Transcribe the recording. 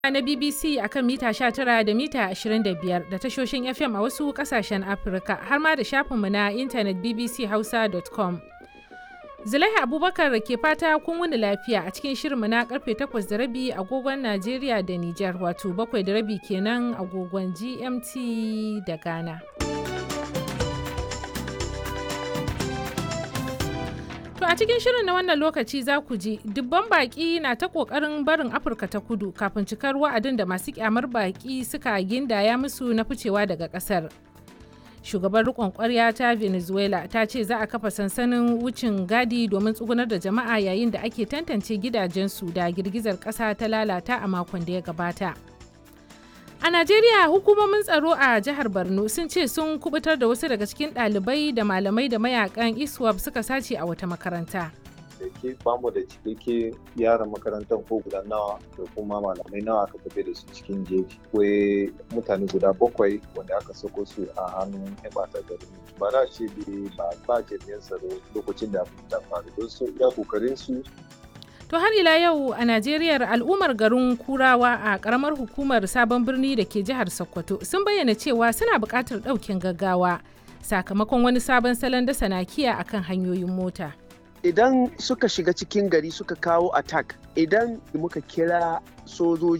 na BBC akan mita 19 da mita 25 da tashoshin FM a wasu kasashen Afirka har ma da shafinmu na intanet bbchausa.com. Zulaiha Abubakar ke fata kun wuni lafiya a cikin shirinmu na karfe 8 da rabi agogon Najeriya da Nijar wato 7 da rabi kenan agogon GMT da Ghana. To a cikin shirin na wannan lokaci za ku ji dubban baki na ta kokarin barin Afirka ta kudu kafin cikar wa'adin da masu kyamar baki suka gindaya musu na ficewa daga kasar. Shugaban rikon kwarya ta Venezuela ta ce za a kafa sansanin wucin gadi domin tsugunar da jama'a yayin da ake tantance gidajensu da girgizar kasa ta lalata a makon da ya gabata. A Najeriya hukumomin tsaro a jihar Borno sun ce sun kubutar da wasu daga cikin ɗalibai da malamai da mayakan ISWAP suka sace a wata makaranta. da ke bamu da cikakke yaran makarantar ko guda nawa da kuma malamai nawa aka tafi da su cikin jeji akwai mutane guda bakwai wanda aka sako su a hannun yan bata gari ba na ce ba ba jami'an tsaro lokacin da abin ta faru don su iya kokarin su To har ila yau a Najeriya al'ummar garin Kurawa a karamar hukumar sabon birni da ke jihar Sokoto sun bayyana cewa suna buƙatar ɗaukin gaggawa sakamakon wani sabon salon dasa nakiya akan hanyoyin mota. Idan suka shiga cikin gari suka kawo attack idan muka kira sojoji